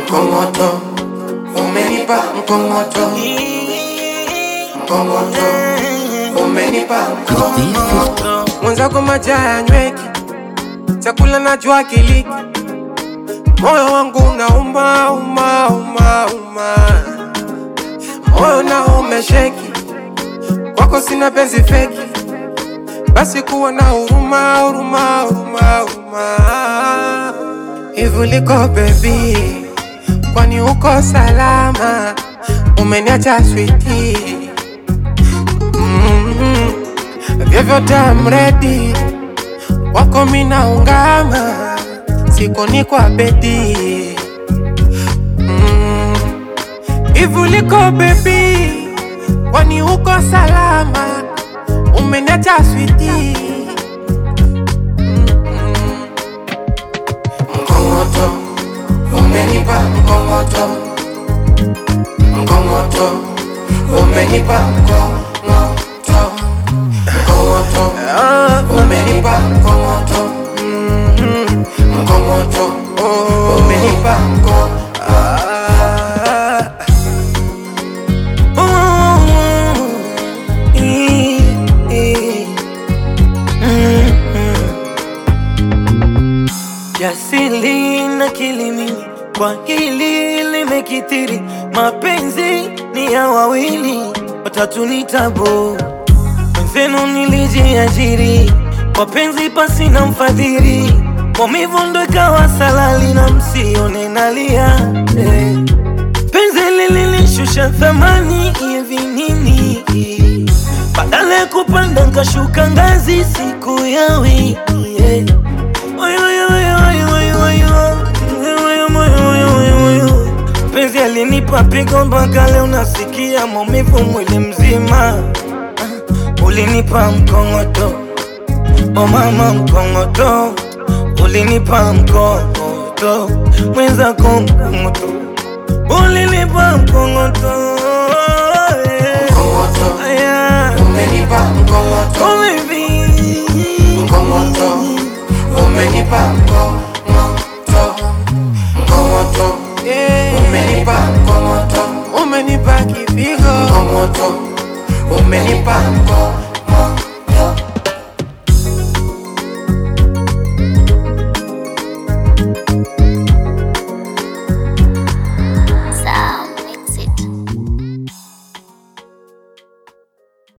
mkongoto umenipa mkongoto mkongoto umenipa mkongoto mwenzako maji hayanyweki, chakula najua kiliki, moyo wangu unauma uma uma uma, moyo nao umesheki, kwako sina penzi feki, basi kuwa na huruma huruma huruma huruma. Hivi liko baby, kwani uko salama? Umeniacha switi mm vyovyote amredi wako mina ungama siko ni kwa bedi Mm. hivi uliko bebi kwani uko salama umeniacha switi mkongoto umenipa mkongoto mkongoto umenipa mkongoto mkongoto umenipa mkongoto mkongoto umenipa mkongoto Ah. Ooh. Eh, eh. Mm, mm. Jasili na kilimini kwa hili limekithiri, mapenzi ni ya wawili, watatu ni tabu. Mwenzenu nilijiajiri kwa penzi pasi na mfadhili, maumivu ndo ikawa salali na msione nalia eh. Penzi lililishusha thamani ya vinini, badala ya kupanda nkashuka ngazi siku ya wiki eh. Oyo, oyo, oyo, oyo, oyo, oyo. Oyo, oyo, oyo, oyo, oyo. Penzi alinipa pigo mpaka leo nasikia maumivu mwili mzima. Ah, Ulinipa mkongoto, o mama mkongoto, ulinipa mkongoto, mwenzako mkongoto, ulinipa mkongoto. eh. mkongoto Aya, umenipa mkongoto oh baby. mkongoto umenipa mkongoto mkongoto umenipa mkongoto umenipa kipigo mkongoto umenipa mkongoto